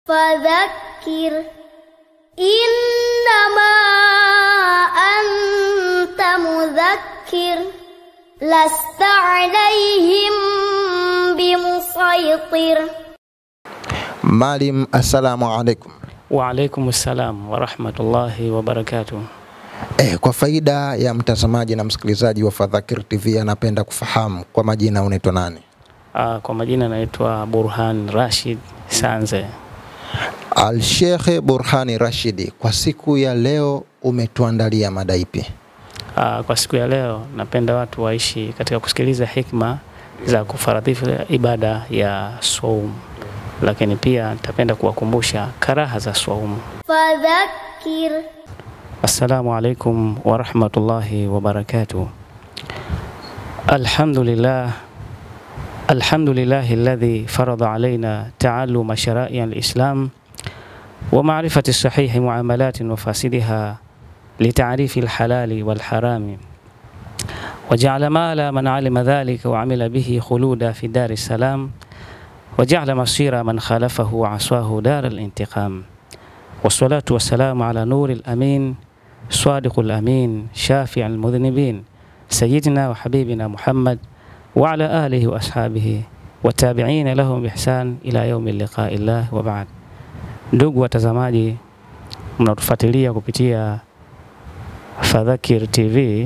فذكر إنما أنت مذكر لست عليهم بمسيطر Maalim, assalamu alaikum. Waalaikum salam warahmatullahi wabarakatuh. Eh, kwa faida ya mtazamaji na msikilizaji wa Fadhakir TV anapenda kufahamu kwa majina unaitwa nani? Ah, kwa majina naitwa Burhan Rashid Sanze. Al-Sheikh Burhani Rashidi, kwa siku ya leo umetuandalia mada ipi? Ah, kwa siku ya leo napenda watu waishi katika kusikiliza hikma za kufaradhisha ibada ya saum, lakini pia nitapenda kuwakumbusha karaha za saumu. فذكر Assalamu alaikum warahmatullahi wabarakatuh. Alhamdulillah Alhamdulillahi alladhi farada alaina taalluma sharai alislam wa ma'rifati sahihi muamalatin wa fasidiha لتعريف الحلال والحرام وجعل مال من علم ذلك وعمل به خلودا في دار السلام وجعل مصير من خالفه وعصاه دار الانتقام والصلاة والسلام على نور الأمين صادق الأمين شافع المذنبين سيدنا وحبيبنا محمد وعلى آله وأصحابه والتابعين لهم بإحسان إلى يوم اللقاء الله وبعد ndugu watazamaji mnatufuatilia kupitia Fadhakir TV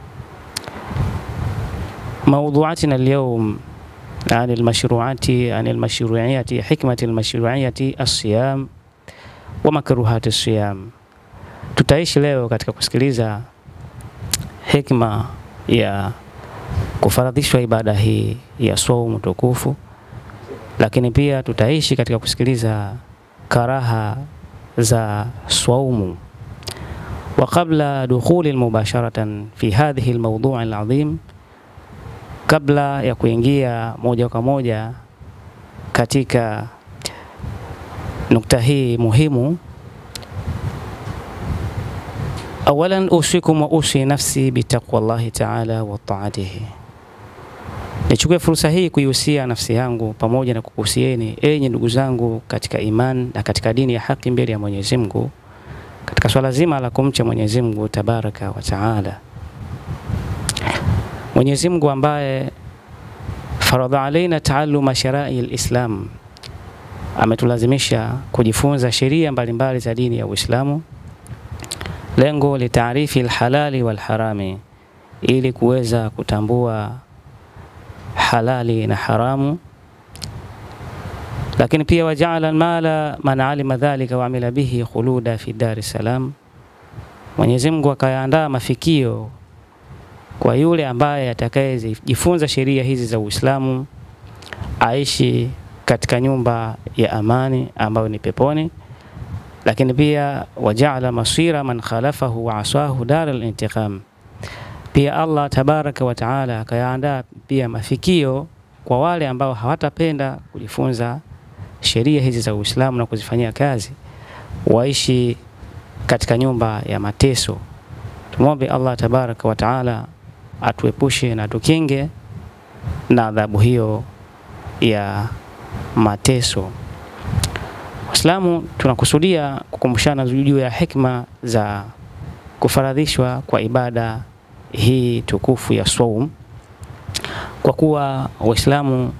موضوعاتنا اليوم عن المشروعات عن المشروعية حكمة المشروعية الصيام ومكروهات الصيام tutaishi leo katika kusikiliza hikma ya kufaradhishwa ibada hii ya saumu tukufu, lakini pia tutaishi katika kusikiliza karaha za saumu. wa qabla dukhuli mubasharatan fi hadhihi almawdu' alazim, kabla ya kuingia moja kwa moja katika nukta hii muhimu awalan usikum wa usi nafsi bitaqwallahi taala wa taatihi, nichukue fursa hii kuihusia nafsi yangu pamoja na kukuhusieni enyi ndugu zangu katika iman na katika dini ya haki mbele ya Mwenyezi Mungu katika swala zima la kumcha Mwenyezi Mungu tabaraka wa taala. Mwenyezi Mungu ambaye faradha alaina taaluma sharai alislam, ametulazimisha kujifunza sheria mbalimbali za dini ya Uislamu lengo litaarifi alhalali walharami, ili kuweza kutambua halali na haramu. Lakini pia wajaala almala man alima dhalika wa amila bihi khuluda fi dari salam, Mwenyezi Mungu akayaandaa mafikio kwa yule ambaye atakayejifunza sheria hizi za Uislamu aishi katika nyumba ya amani ambayo ni peponi lakini pia wajaala masira man khalafahu wa asahu dar al-intiqam. Pia Allah tabaraka wa taala akayaandaa pia mafikio kwa wale ambao hawatapenda kujifunza sheria hizi za Uislamu na kuzifanyia kazi, waishi katika nyumba ya mateso. Tumwombe Allah tabaraka wa taala atuepushe na tukinge na adhabu hiyo ya mateso. Waislamu tunakusudia kukumbushana juu ya hikma za kufaradhishwa kwa ibada hii tukufu ya saum, kwa kuwa Waislamu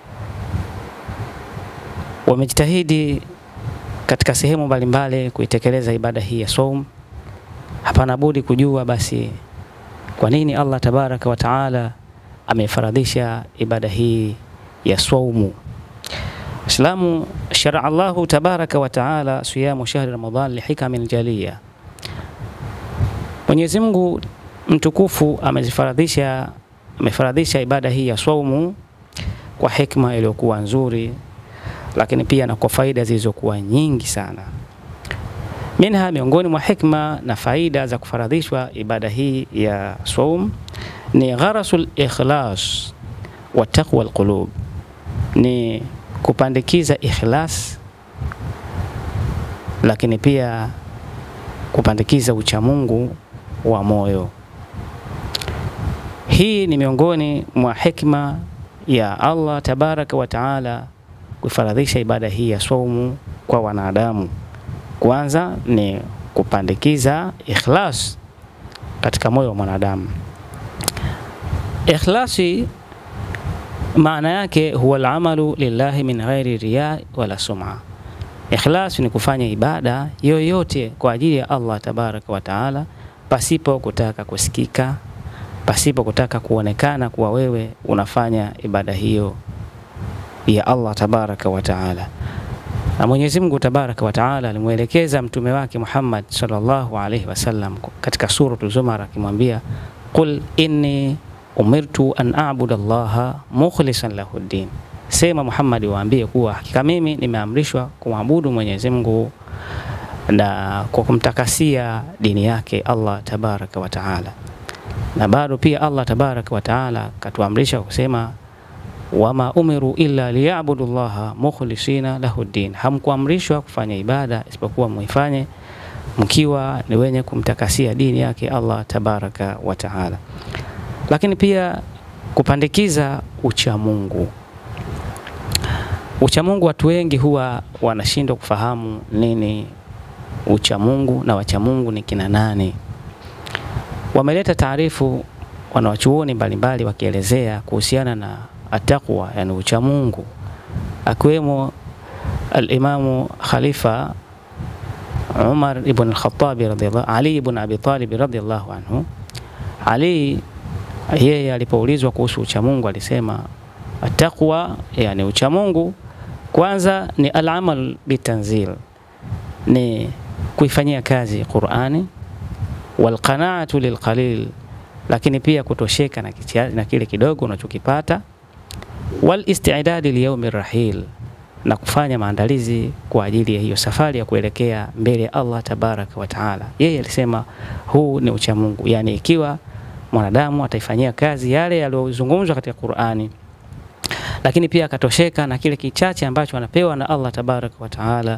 wamejitahidi katika sehemu mbalimbali kuitekeleza ibada hii ya saum. Hapana budi kujua basi kwa nini Allah tabaraka wa taala amefaradhisha ibada hii ya saumu. Islamu sharaa Allahu tabaraka wa taala siyamu shahri Ramadhan lihikamin jaliya. Mwenyezi Mungu mtukufu amezifaradhisha amefaradhisha ibada hii ya saumu kwa hikma iliyokuwa nzuri, lakini pia na kwa faida zilizokuwa nyingi sana. Minha, miongoni mwa hikma na faida za kufaradhishwa ibada hii ya saum ni gharasul ikhlas wa taqwa alqulub, ni kupandikiza ikhlas, lakini pia kupandikiza uchamungu wa moyo. Hii ni miongoni mwa hikma ya Allah tabaraka wa taala kufaradhisha ibada hii ya saumu kwa wanadamu. Kwanza ni kupandikiza ikhlas katika moyo wa mwanadamu. Ikhlasi maana yake huwa alamalu lillahi min ghairi riya wala sum'a. Ikhlas ni kufanya ibada yoyote kwa ajili ya Allah tabaraka wa taala, pasipo kutaka kusikika, pasipo kutaka kuonekana kuwa wewe unafanya ibada hiyo ya Allah tabaraka wa taala. Na Mwenyezi Mungu tabaraka wa taala alimwelekeza mtume wake Muhammad sallallahu alaihi wasallam katika suratul Zumar akimwambia, qul inni umirtu an a'budu Allaha mukhlishan lahu ddin, sema Muhammad, waambie kuwa hakika mimi nimeamrishwa kumwabudu Mwenyezi Mungu na kwa kumtakasia dini yake Allah tabaraka wa taala. Na bado pia Allah tabaraka wa taala katuamrisha kusema wama umiru illa liyabudu llaha mukhlisina lahu ddin, hamkuamrishwa kufanya ibada isipokuwa muifanye mkiwa ni wenye kumtakasia dini yake Allah tabaraka wa taala. Lakini pia kupandikiza uchamungu. Uchamungu, watu wengi huwa wanashindwa kufahamu nini uchamungu na wachamungu ni kina nani. Wameleta taarifu wanawachuoni mbalimbali wakielezea kuhusiana na ataqwa, yani uchamungu, akiwemo alimamu Khalifa Umar ibn al-Khattab radhiyallahu Ali ibn Abi Talib radhiyallahu anhu. Ali yeye alipoulizwa kuhusu uchamungu alisema ataqwa, yani uchamungu kwanza ni al-amal bitanzil, ni kuifanyia kazi Qur'ani, wal qanaatu lilqalil, lakini pia kutosheka na, kitia, na kile kidogo unachokipata, wal istidadi liyaumi rahil, na kufanya maandalizi kwa ajili ya hiyo safari ya kuelekea mbele ya Allah tabaraka wa taala. Yeye alisema huu ni uchamungu, yani ikiwa mwanadamu ataifanyia kazi yale yaliyozungumzwa katika Qur'ani, lakini pia akatosheka na kile kichache ambacho anapewa na Allah tabaraka wa taala,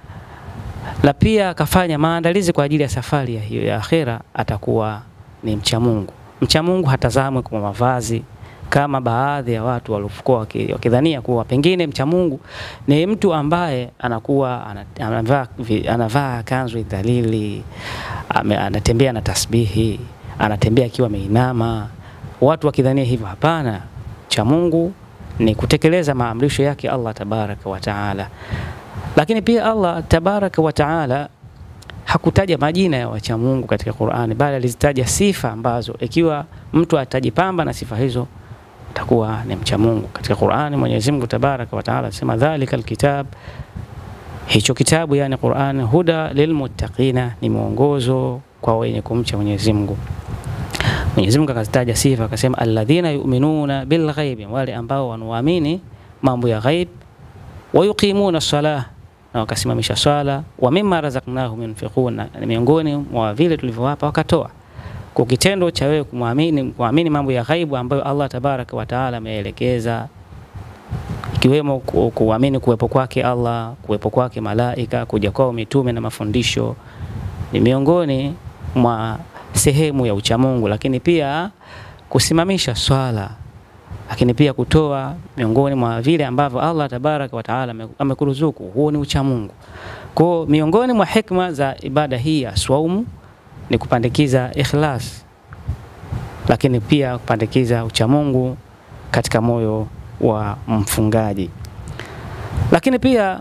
na pia akafanya maandalizi kwa ajili ya safari ya hiyo ya akhera, atakuwa ni mcha Mungu. Mcha Mungu hatazamwi kwa mavazi kama baadhi ya watu waliokuwa wakidhania kuwa pengine mcha Mungu ni mtu ambaye anakuwa anavaa, anavaa kanzu dhalili, anatembea na tasbihi, anatembea akiwa ameinama, watu wakidhania hivyo. Hapana, cha Mungu ni kutekeleza maamrisho yake Allah tabaraka wa taala. Lakini pia Allah tabaraka wa taala hakutaja majina ya wacha Mungu katika Qur'ani, bali alizitaja sifa ambazo ikiwa mtu atajipamba na sifa hizo atakuwa ni mcha Mungu. Katika Qur'ani Mwenyezi Mungu tabaraka wa taala anasema dhalika alkitab, hicho kitabu yani Qur'ani, huda lilmuttaqina, ni mwongozo kwa wenye kumcha Mwenyezi Mungu. Mwenyezi Mungu akazitaja sifa akasema, alladhina yu'minuna bil ghaibi, wale ambao wanaamini mambo ya ghaib, wa yuqimuna salah, na wakasimamisha swala, wa mimma razaqnahum yunfiqun, na miongoni mwa vile tulivyowapa wakatoa. Kwa kitendo cha wewe kumwamini kuamini mambo ya ghaibu ambayo Allah tabaraka wa taala ameelekeza, ikiwemo kuamini kuwepo kwake Allah, kuwepo kwake malaika, kuja kwao mitume na mafundisho, ni miongoni mwa sehemu ya uchamungu, lakini pia kusimamisha swala, lakini pia kutoa miongoni mwa vile ambavyo Allah tabaraka wa taala amekuruzuku, huo ni uchamungu. Kwa miongoni mwa hikma za ibada hii ya swaumu ni kupandikiza ikhlas, lakini pia kupandikiza uchamungu katika moyo wa mfungaji. Lakini pia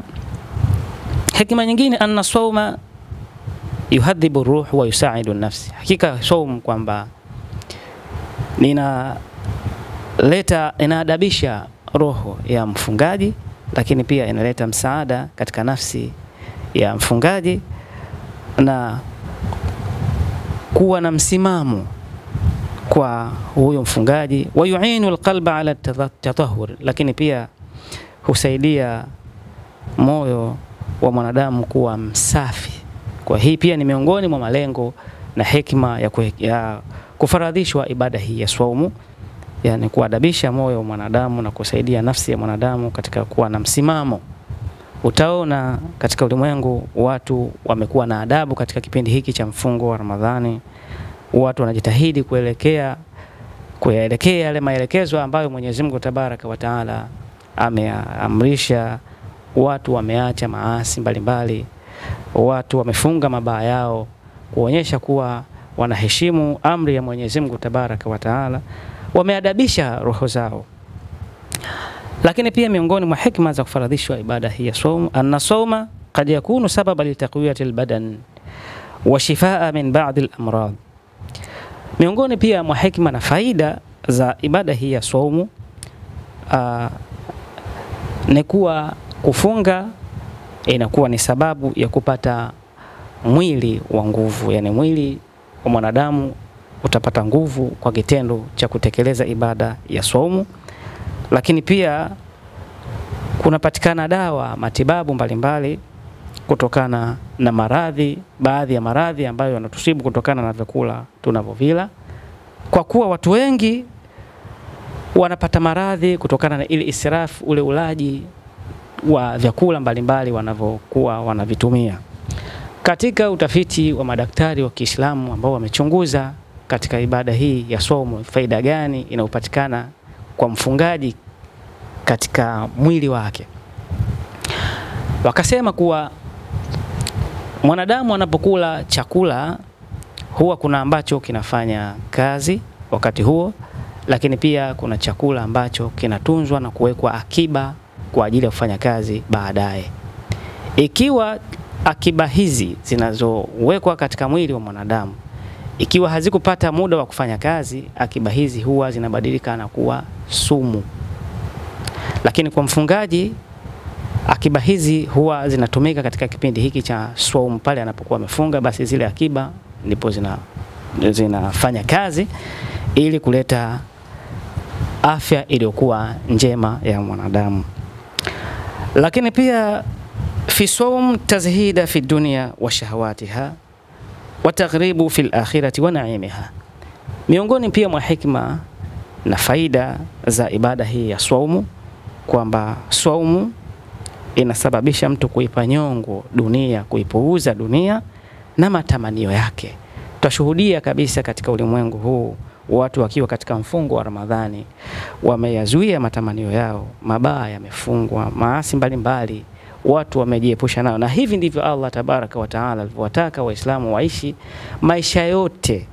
hikma nyingine, anna sawma yuhadhibu ruh wa yusaidu nafsi, hakika saum kwamba ninaleta inaadabisha roho ya mfungaji, lakini pia inaleta msaada katika nafsi ya mfungaji na kuwa na msimamo kwa huyo mfungaji. wa yuinu alqalba ala tatahur, lakini pia husaidia moyo wa mwanadamu kuwa msafi. Kwa hii pia ni miongoni mwa malengo na hekima ya, kwe, ya kufaradhishwa ibada hii ya swaumu, yani kuadabisha moyo wa mwanadamu na kusaidia nafsi ya mwanadamu katika kuwa na msimamo. Utaona katika ulimwengu watu wamekuwa na adabu katika kipindi hiki cha mfungo wa Ramadhani. Watu wanajitahidi kuelekea kuyaelekea yale maelekezo ambayo Mwenyezi Mungu Tabaraka wa Taala ameamrisha watu wameacha maasi mbalimbali, watu wamefunga mabaa yao kuonyesha kuwa wanaheshimu amri ya Mwenyezi Mungu Tabaraka wa Taala, wameadabisha roho zao. Lakini pia miongoni mwa hikma za kufaradhishwa ibada hii ya saum, anna sauma qad yakunu sababa litaqwiyati albadan wa shifaa min ba'd al-amrad. Miongoni pia mwa hikma na faida za ibada hii ya saumu uh, ni kuwa kufunga inakuwa ni sababu ya kupata mwili wa nguvu, yani mwili wa mwanadamu utapata nguvu kwa kitendo cha kutekeleza ibada ya saumu. Lakini pia kunapatikana dawa matibabu mbalimbali kutokana na maradhi, baadhi ya maradhi ambayo yanatusibu kutokana na vyakula tunavyovila, kwa kuwa watu wengi wanapata maradhi kutokana na ile israfu, ule ulaji wa vyakula mbalimbali wanavyokuwa wanavitumia. Katika utafiti wa madaktari wa Kiislamu ambao wamechunguza katika ibada hii ya somo, faida gani inayopatikana kwa mfungaji katika mwili wake, wakasema kuwa mwanadamu anapokula chakula huwa kuna ambacho kinafanya kazi wakati huo, lakini pia kuna chakula ambacho kinatunzwa na kuwekwa akiba kwa ajili ya kufanya kazi baadaye. Ikiwa akiba hizi zinazowekwa katika mwili wa mwanadamu ikiwa hazikupata muda wa kufanya kazi, akiba hizi huwa zinabadilika na kuwa sumu. Lakini kwa mfungaji akiba hizi huwa zinatumika katika kipindi hiki cha swaumu, pale anapokuwa amefunga, basi zile akiba ndipo zina zinafanya kazi ili kuleta afya iliyokuwa njema ya mwanadamu. Lakini pia fi sawm tazhida fi dunya wa shahawatiha wa taghribu fi akhirati wa naimiha. Miongoni pia mwa hikma na faida za ibada hii ya swaumu kwamba swaumu inasababisha mtu kuipa nyongo dunia, kuipuuza dunia na matamanio yake. Tutashuhudia kabisa katika ulimwengu huu watu wakiwa katika mfungo wa Ramadhani wameyazuia matamanio yao, mabaya yamefungwa, maasi mbalimbali watu wamejiepusha nayo, na hivi ndivyo Allah tabaraka wa taala alivyowataka Waislamu waishi maisha yote,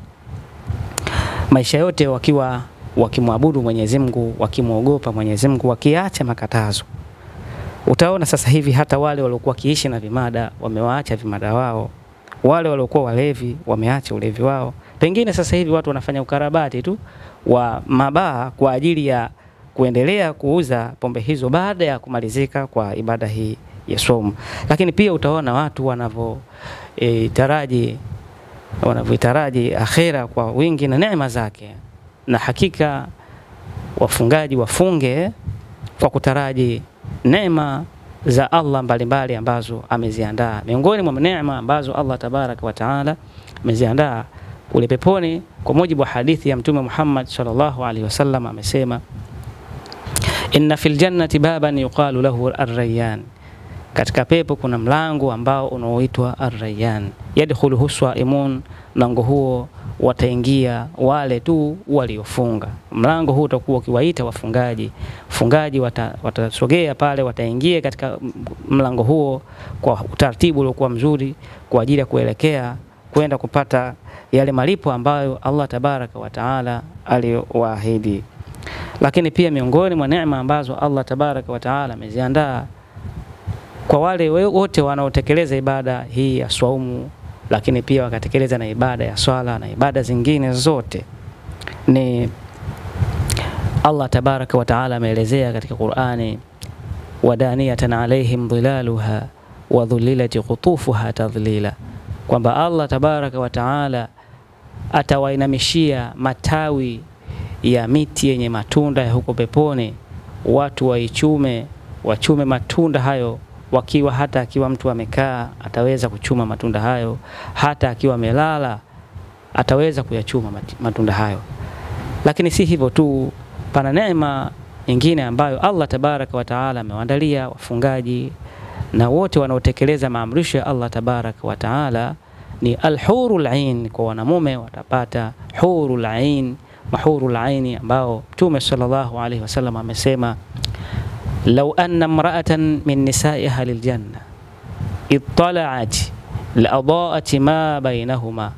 maisha yote wakiwa wakimwabudu Mwenyezi Mungu, wakimwogopa Mwenyezi Mungu, wakiacha makatazo. Utaona sasa hivi hata wale waliokuwa wakiishi na vimada wamewaacha vimada wao, wale waliokuwa walevi wameacha ulevi wao. Pengine sasa hivi watu wanafanya ukarabati tu wa mabaa kwa ajili ya kuendelea kuuza pombe hizo baada ya kumalizika kwa ibada hii ya somo. Lakini pia utaona watu wanavyo e, taraji wanavyotaraji akhera kwa wingi na neema zake, na hakika wafungaji wafunge kwa kutaraji neema za Allah mbalimbali ambazo ameziandaa. Miongoni mwa neema ambazo Allah tabaraka wa taala ameziandaa kule peponi, kwa mujibu wa hadithi ya Mtume Muhammad sallallahu alaihi wasallam amesema, inna fil jannati baban yuqalu lahu ar-rayyan, katika pepo kuna mlango ambao unaoitwa ar-rayyan, yadkhuluhu swaimun, mlango huo wataingia wale tu waliofunga. Mlango huu utakuwa ukiwaita wafungaji, wafungaji wata, watasogea pale, wataingia katika mlango huo kwa utaratibu uliokuwa mzuri kwa ajili ya kuelekea kwenda kupata yale malipo ambayo Allah tabaraka wa taala aliyowaahidi. Lakini pia miongoni mwa neema ambazo Allah tabaraka wa taala ameziandaa kwa wale wote wanaotekeleza ibada hii ya swaumu, lakini pia wakatekeleza na ibada ya swala na ibada zingine zote, ni Allah tabaraka wa taala ameelezea katika Qur'ani, wadaniyatan alaihim dhilaluha wa dhulilati qutufuha tadhlila, kwamba Allah tabaraka wa taala atawainamishia matawi ya miti yenye matunda ya huko peponi, watu waichume, wachume matunda hayo wakiwa hata akiwa mtu amekaa ataweza kuchuma matunda hayo, hata akiwa amelala ataweza kuyachuma matunda hayo. Lakini si hivyo tu, pana neema nyingine ambayo Allah tabaraka wa taala amewaandalia wafungaji na wote wanaotekeleza maamrisho ya Allah tabaraka wa taala ni alhurul ain. Kwa wanamume watapata hurul ain, mahurul aini ambao Mtume sallallahu alaihi wasallam amesema lau anna mraatan min nisai ahli ljanna ittalaat laadaat ma bainahuma.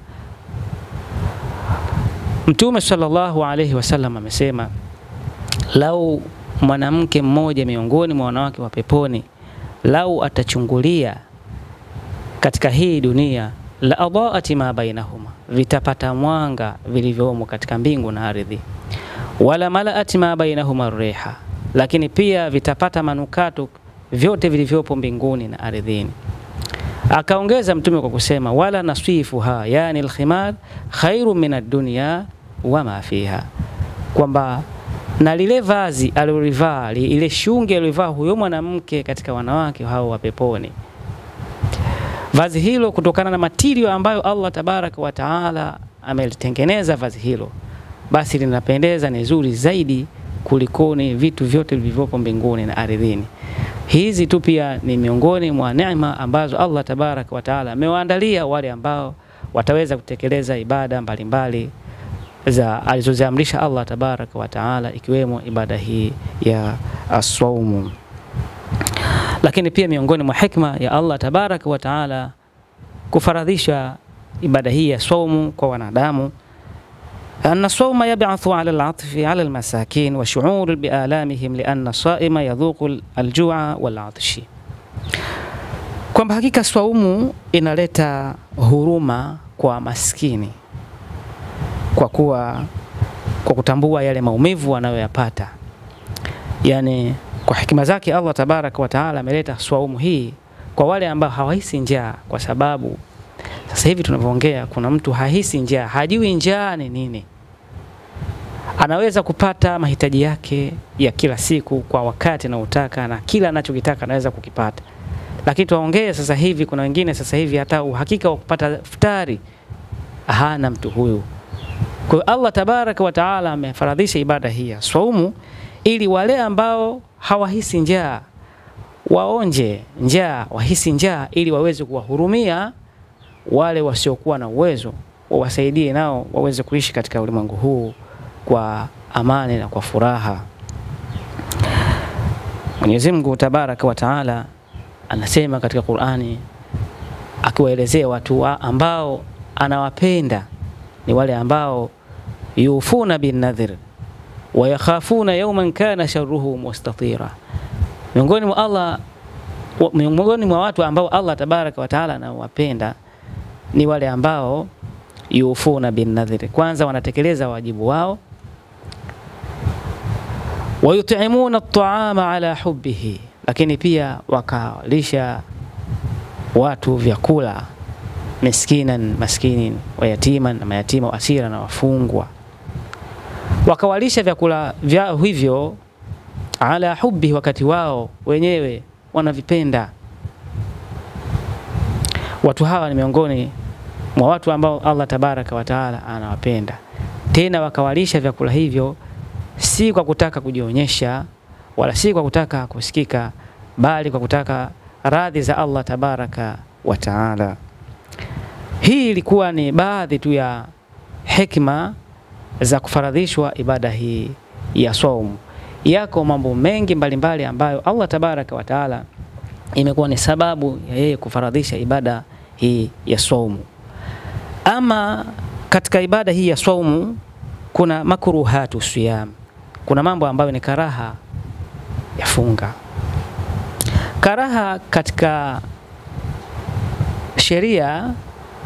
Mtume sallallahu alayhi wasallam amesema, lau mwanamke mmoja miongoni mwa wanawake wa peponi lau atachungulia katika hii dunia la adaati ma bainahuma, vitapata mwanga vilivyomo katika mbingu na ardhi. Wala malaati ma bainahuma riha, lakini pia vitapata manukato vyote vilivyopo mbinguni na ardhini. Akaongeza Mtume kwa kusema wala nasifuha, yani alkhimar khairu min ad-dunya wama fiha, kwamba na lile vazi alilolivaa ile shungi alilovaa huyo mwanamke katika wanawake hao wa peponi, vazi hilo kutokana na matirio ambayo Allah tabaraka wa taala amelitengeneza vazi hilo, basi linapendeza, ni zuri zaidi kulikoni vitu vyote vilivyopo mbinguni na ardhini. Hizi tu pia ni miongoni mwa neema ambazo Allah tabaraka wa taala amewaandalia wale ambao wataweza kutekeleza ibada mbalimbali za alizoziamrisha Allah tabaraka wa taala ikiwemo ibada hii ya aswaumu. Lakini pia miongoni mwa hikma ya Allah tabaraka wa taala kufaradhisha ibada hii ya swaumu kwa wanadamu أن الصوم يبعث على العطف على المساكين وشعور بآلامهم لأن الصائم يذوق الجوع والعطش kwamba hakika swaumu inaleta huruma kwa maskini kwa kuwa kwa kutambua yale maumivu wanayoyapata. Yani, kwa hikima zake Allah tabaraka wa taala ameleta swaumu hii kwa wale ambao hawahisi njaa, kwa sababu sasa hivi tunavyoongea, kuna mtu hahisi njaa, hajui njaa ni nini. Anaweza kupata mahitaji yake ya kila siku kwa wakati anaotaka na kila anachokitaka anaweza kukipata, lakini tuwaongee sasa hivi, kuna wengine sasa hivi hata uhakika wa kupata futari hana mtu huyu. Kwa hiyo Allah tabaraka wa taala amefaradhisha ibada hii ya swaumu ili wale ambao hawahisi njaa waonje njaa, wahisi njaa, ili waweze kuwahurumia wale wasiokuwa na uwezo, wawasaidie nao waweze kuishi katika ulimwengu huu kwa amani na kwa furaha. Mwenyezi Mungu tabaraka wa taala anasema katika Qur'ani akiwaelezea watu wa ambao anawapenda ni wale ambao yufuna bin nadhir wa yakhafuna yawman kana sharruhu mustatira. Miongoni mwa Allah miongoni mwa watu ambao Allah tabaraka wa taala anawapenda ni wale ambao yufuna bin nadhir, kwanza wanatekeleza wajibu wao, wayutimuna at-ta'ama ala hubbihi, lakini pia wakalisha watu vyakula miskinan maskinin wa yatiman na mayatima wa asira na wafungwa, wakawalisha vyakula vyao hivyo ala hubbi, wakati wao wenyewe wanavipenda. Watu hawa ni miongoni mwa watu ambao Allah tabaraka wa taala anawapenda, tena wakawalisha vyakula hivyo si kwa kutaka kujionyesha wala si kwa kutaka kusikika, bali kwa kutaka radhi za Allah tabaraka wa taala. Hii ilikuwa ni baadhi tu ya hekima za kufaradhishwa ibada hii ya saumu. Yako mambo mengi mbalimbali mbali ambayo Allah tabaraka wa taala imekuwa ni sababu ya yeye kufaradhisha ibada hii ya saumu. Ama katika ibada hii ya saumu kuna makruhatu siyam, kuna mambo ambayo ni karaha ya funga. Karaha katika sheria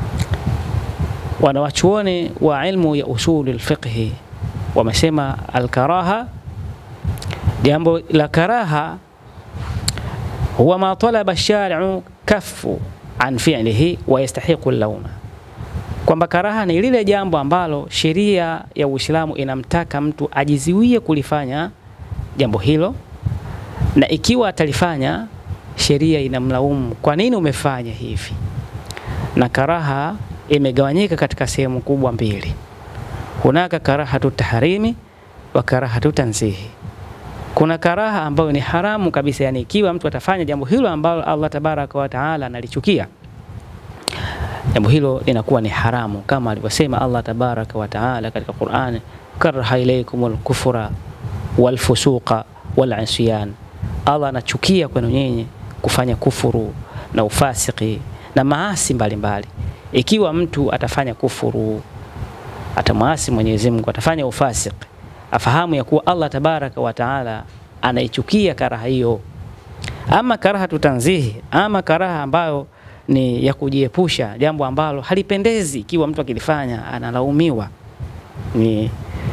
wanawachuoni wa ilmu ya usuli lfiqhi wamesema alkaraha, jambo la karaha huwa ma talaba shari'u kafu an fi'lihi wa yastahiqu lauma, kwamba karaha ni lile jambo ambalo sheria ya Uislamu inamtaka mtu ajiziwie kulifanya jambo hilo, na ikiwa atalifanya sheria inamlaumu, kwa nini umefanya hivi? Na karaha imegawanyika katika sehemu kubwa mbili. Hunaka karahatu tahrimi wa karahatu tanzihi. Kuna karaha ambayo ni haramu kabisa, yani ikiwa mtu atafanya jambo hilo ambalo Allah tabaraka wa taala analichukia, jambo hilo linakuwa ni haramu, kama alivyosema Allah tabaraka wa taala katika Qur'an, karaha ilaykumul kufra wal fusuqa wal isyan Allah anachukia kwenu nyinyi kufanya kufuru na ufasiki na maasi mbalimbali. Ikiwa mtu atafanya kufuru, atamwasi Mwenyezi Mungu, atafanya ufasiki, afahamu ya kuwa Allah tabaraka wa taala anaichukia karaha hiyo. Ama karaha tutanzihi, ama karaha ambayo ni ya kujiepusha, jambo ambalo halipendezi, ikiwa mtu akilifanya analaumiwa. Ni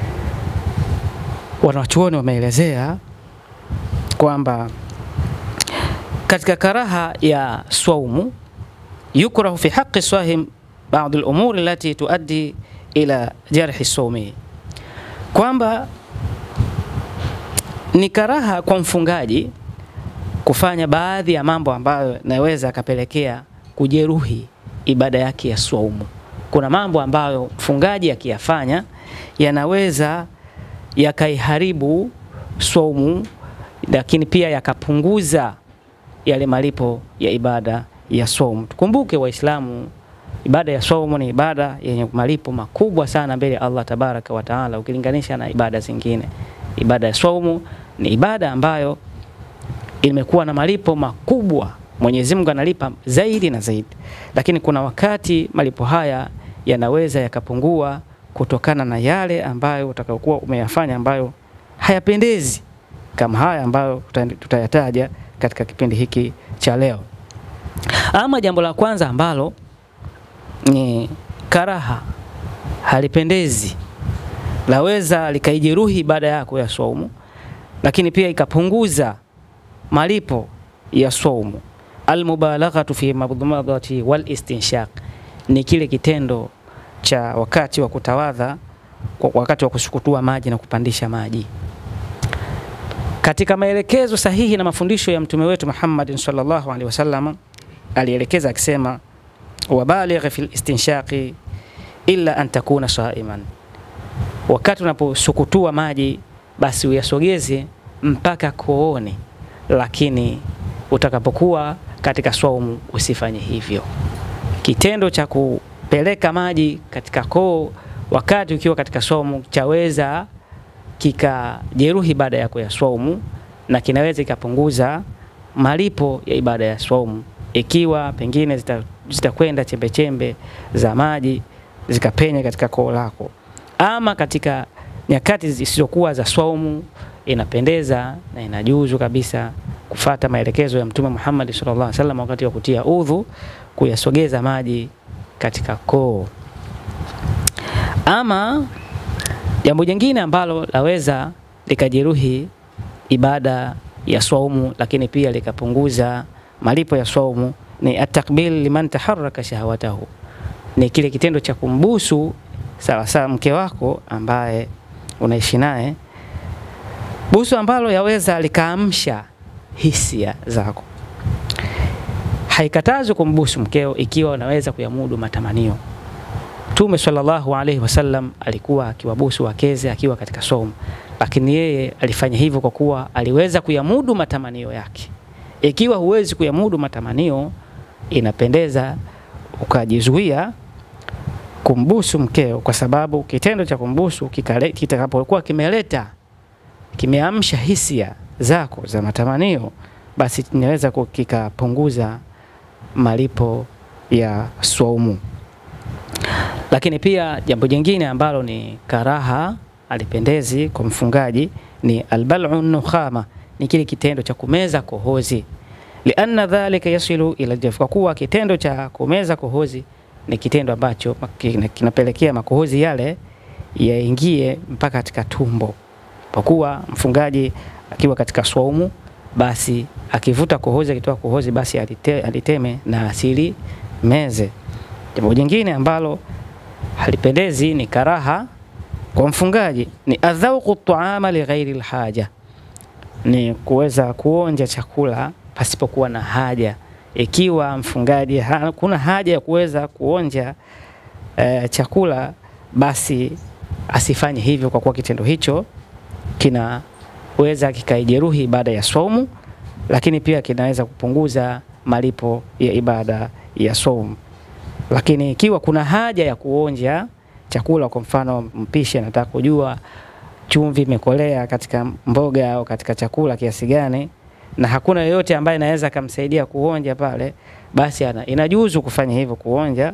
wanachuoni wameelezea kwamba katika karaha ya swaumu yukrahu fi haqi swahim baadhi al-umuri allati tuaddi ila jarhi sawmi, kwamba ni karaha kwa mfungaji kufanya baadhi ya mambo ambayo naweza akapelekea kujeruhi ibada yake ya swaumu. Kuna mambo ambayo mfungaji akiyafanya yanaweza yakaiharibu swaumu, lakini pia yakapunguza yale malipo ya ibada ya swaumu. Tukumbuke Waislamu, ibada ya swaumu ni ibada yenye malipo makubwa sana mbele ya Allah tabaraka wa taala, ukilinganisha na ibada zingine. Ibada ya swaumu ni ibada ambayo imekuwa na malipo makubwa. Mwenyezi Mungu analipa zaidi na zaidi, lakini kuna wakati malipo haya yanaweza yakapungua kutokana na yale ambayo utakayokuwa umeyafanya ambayo hayapendezi kama haya ambayo tuta- tutayataja katika kipindi hiki cha leo. Ama jambo la kwanza ambalo ni karaha, halipendezi, laweza likaijeruhi ibada yako ya swaumu, lakini pia ikapunguza malipo ya swaumu. Almubalaghatu fi madmadati wal istinshaq, ni kile kitendo cha wakati wa kutawadha, kwa- wakati wa kusukutua maji na kupandisha maji. Katika maelekezo sahihi na mafundisho ya mtume wetu Muhammad sallallahu alaihi wasallam alielekeza akisema, wabaligh fil istinshaqi illa an takuna saiman, wakati unaposukutua maji basi uyasogeze mpaka kooni, lakini utakapokuwa katika swaumu usifanye hivyo. Kitendo cha kupeleka maji katika koo wakati ukiwa katika swaumu chaweza kikajeruhi ibada yako ya swaumu na kinaweza kikapunguza malipo ya ibada ya swaumu ikiwa pengine zita- zitakwenda chembe chembe za maji zikapenya katika koo lako, ama katika nyakati zisizokuwa za swaumu, inapendeza na inajuzu kabisa kufata maelekezo ya Mtume Muhammad sallallahu alaihi wasallam wakati wa kutia udhu, kuyasogeza maji katika koo. Ama jambo jingine ambalo laweza likajeruhi ibada ya swaumu, lakini pia likapunguza malipo ya swaumu ni atakbil liman taharraka shahawatahu, ni kile kitendo cha kumbusu sawa sawa mke wako ambaye unaishi naye, busu ambalo yaweza likaamsha hisia zako. Haikatazwi kumbusu mkeo ikiwa unaweza kuyamudu matamanio. Mtume sallallahu alaihi wasallam alikuwa akiwabusu wakeze akiwa katika somo, lakini yeye alifanya hivyo kwa kuwa aliweza kuyamudu matamanio yake. Ikiwa huwezi kuyamudu matamanio, inapendeza ukajizuia kumbusu mkeo, kwa sababu kitendo cha kumbusu kikale- kitakapokuwa kimeleta kimeamsha hisia zako za matamanio, basi kinaweza ku- kikapunguza malipo ya swaumu. Lakini pia jambo jingine ambalo ni karaha alipendezi kwa mfungaji ni albal'u nukhama, ni kile kitendo cha kumeza kohozi, lianna dhalika yasilu ila jaf, kwa kuwa kitendo cha kumeza kohozi ni kitendo ambacho kina- kinapelekea makohozi yale yaingie mpaka katika tumbo. Kwa kuwa mfungaji akiwa katika swaumu, basi akivuta kohozi, akitoa kohozi, basi alite, aliteme na asili meze. Jambo jingine ambalo halipendezi ni karaha kwa mfungaji ni adhauqu taama lighairi lhaja, ni kuweza kuonja chakula pasipokuwa na haja. Ikiwa mfungaji hakuna haja ya kuweza kuonja eh, chakula, basi asifanye hivyo, kwa kuwa kitendo hicho kinaweza kikaijeruhi ibada ya saumu, lakini pia kinaweza kupunguza malipo ya ibada ya saumu. Lakini ikiwa kuna haja ya kuonja chakula, kwa mfano mpishi anataka kujua chumvi imekolea katika mboga au katika chakula kiasi gani, na hakuna yoyote ambaye anaweza akamsaidia kuonja pale, basi ana, inajuzu kufanya hivyo kuonja,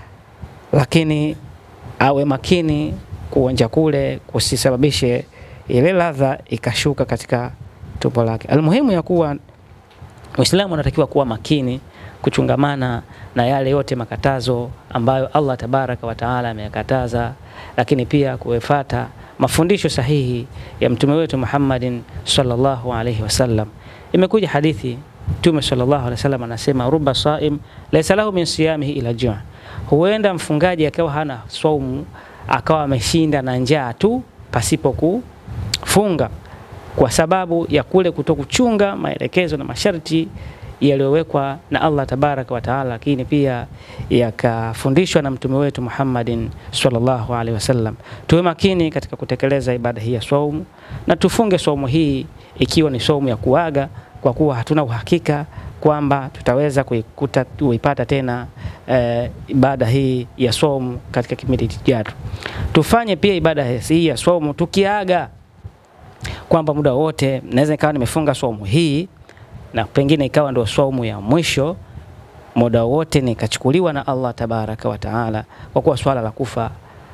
lakini awe makini kuonja kule kusisababishe ile ladha ikashuka katika tumbo lake. Almuhimu ya kuwa Muislamu anatakiwa kuwa makini kuchungamana na yale yote makatazo ambayo Allah tabaraka wa taala ameyakataza, lakini pia kufuata mafundisho sahihi ya mtume wetu Muhammadin sallallahu alaihi wasallam. Imekuja hadithi Mtume sallallahu alaihi wasallam anasema, ruba saim laysa lahu min siyamihi ila jua, huenda mfungaji akawa hana saumu akawa ameshinda na njaa tu pasipo kufunga kwa sababu ya kule kutokuchunga maelekezo na masharti yaliyowekwa na Allah tabaraka wa taala, lakini pia yakafundishwa na mtume wetu Muhammadin sallallahu alaihi wasallam. Tuwe makini katika kutekeleza ibada hii ya saumu na tufunge saumu hii ikiwa ni saumu ya kuaga, kwa kuwa hatuna uhakika kwamba tutaweza kuikuta kuipata tena eh, ibada hii ya saumu katika kipindi kijacho. Tufanye pia ibada hii ya saumu tukiaga kwamba muda wote naweza ikawa nimefunga saumu hii na pengine ikawa ndio saumu ya mwisho, muda wote nikachukuliwa na Allah tabaraka wa taala, kwa kuwa swala la kufa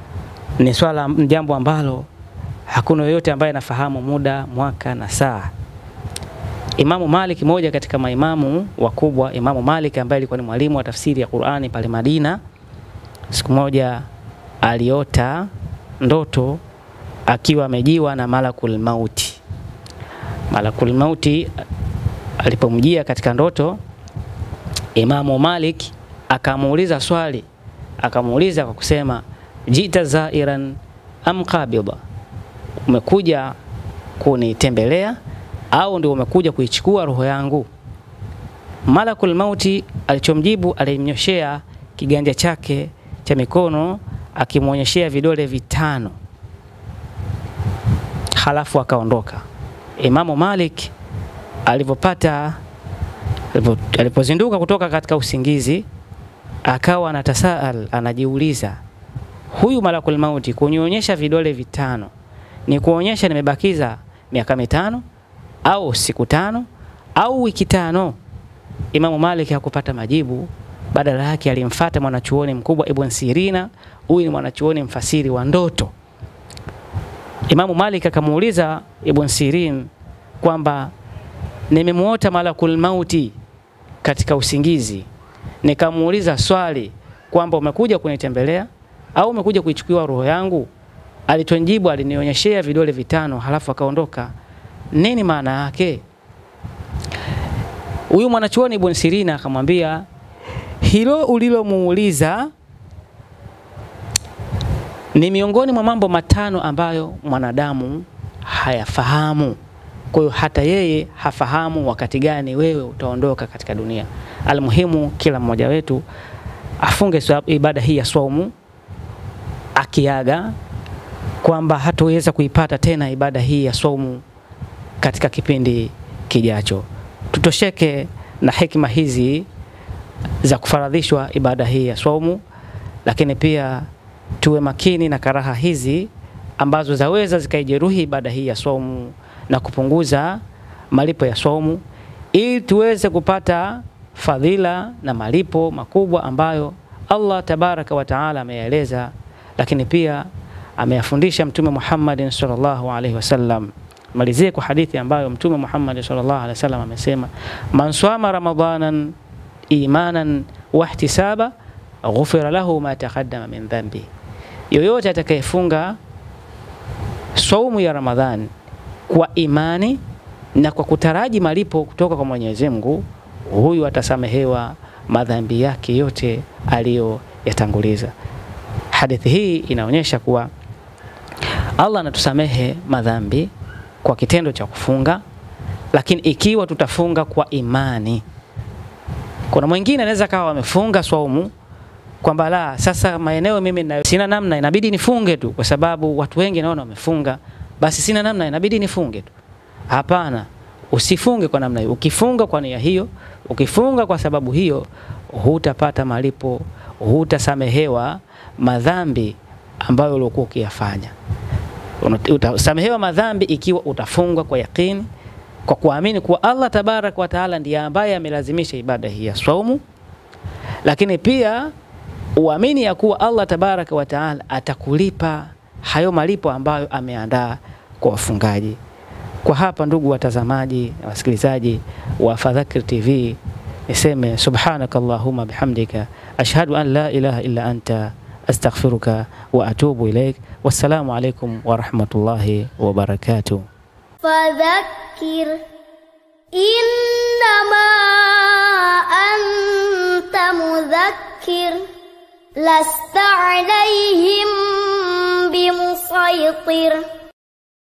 ni swala jambo ambalo hakuna yoyote ambaye anafahamu muda, mwaka na saa. Imamu Malik, moja katika maimamu wakubwa, Imamu Malik ambaye alikuwa ni mwalimu wa tafsiri ya Qur'ani pale Madina, siku moja aliota ndoto akiwa amejiwa na malakul mauti. Malakul mauti alipomjia katika ndoto, Imamu Malik akamuuliza swali, akamuuliza kwa kusema jita zairan am qabida, umekuja kunitembelea au ndio umekuja kuichukua roho yangu? Malakul mauti alichomjibu, alimnyoshea kiganja chake cha mikono akimwonyeshea vidole vitano halafu akaondoka. Imamu Malik alivyopata alipozinduka kutoka katika usingizi, akawa anatasaal, anajiuliza, huyu malakul mauti kunionyesha vidole vitano ni kuonyesha nimebakiza miaka mitano au siku tano au wiki tano? Imamu Malik hakupata majibu, badala yake alimfata mwanachuoni mkubwa Ibn Sirina. Huyu ni mwanachuoni mfasiri wa ndoto. Imamu Malik akamuuliza Ibn Sirin kwamba nimemuota malakul mauti katika usingizi, nikamuuliza swali kwamba umekuja kunitembelea au umekuja kuichukua roho yangu? Alitonjibu, alinionyeshea vidole vitano halafu akaondoka. Nini maana yake? Huyu mwanachuoni Ibn Sirina akamwambia, hilo ulilomuuliza ni miongoni mwa mambo matano ambayo mwanadamu hayafahamu. Kwa hiyo hata yeye hafahamu wakati gani wewe utaondoka katika dunia. Almuhimu, kila mmoja wetu afunge ibada hii ya saumu akiaga kwamba hataweza kuipata tena ibada hii ya saumu katika kipindi kijacho. Tutosheke na hekima hizi za kufaradhishwa ibada hii ya saumu, lakini pia tuwe makini na karaha hizi ambazo zaweza zikaijeruhi ibada hii ya saumu na kupunguza malipo ya saumu, ili tuweze kupata fadhila na malipo makubwa ambayo Allah tabaraka wa taala ameyaeleza, lakini pia ameyafundisha Mtume Muhammad sallallahu alaihi wasallam. Malizie kwa hadithi ambayo Mtume Muhammad sallallahu alaihi wasallam amesema, man swama ramadanan imanan wahtisaba ghufira lahu ma taqaddama min dhanbi, yoyote atakayefunga saumu ya Ramadhani kwa imani na kwa kutaraji malipo kutoka kwa Mwenyezi Mungu, huyu atasamehewa madhambi yake yote aliyoyatanguliza. Hadithi hii inaonyesha kuwa Allah anatusamehe madhambi kwa kitendo cha kufunga, lakini ikiwa tutafunga kwa imani. Kuna mwingine anaweza kawa amefunga swaumu kwamba la sasa maeneo mimi na, sina namna, inabidi nifunge tu kwa sababu watu wengi naona wamefunga, basi sina namna, inabidi nifunge tu. Hapana, usifunge kwa namna hiyo. Ukifunga kwa nia hiyo, ukifunga kwa sababu hiyo, hutapata malipo, hutasamehewa madhambi ambayo uliokuwa ukiyafanya. Utasamehewa madhambi ikiwa utafunga kwa yakini kwa kuamini kuwa Allah tabaraka wa taala ndiye ambaye amelazimisha ibada hii ya swaumu, lakini pia uamini ya kuwa Allah tabaraka wa taala atakulipa hayo malipo ambayo ameandaa kwa wafungaji. Kwa hapa, ndugu watazamaji na wasikilizaji wa Fadhakir TV, niseme subhanaka allahumma bihamdika ashhadu an la ilaha illa anta astaghfiruka wa atubu ilaik. Wassalamu alaikum wa rahmatullahi wa barakatuh. فذكر إنما أنت مذكر لست عليهم بمسيطر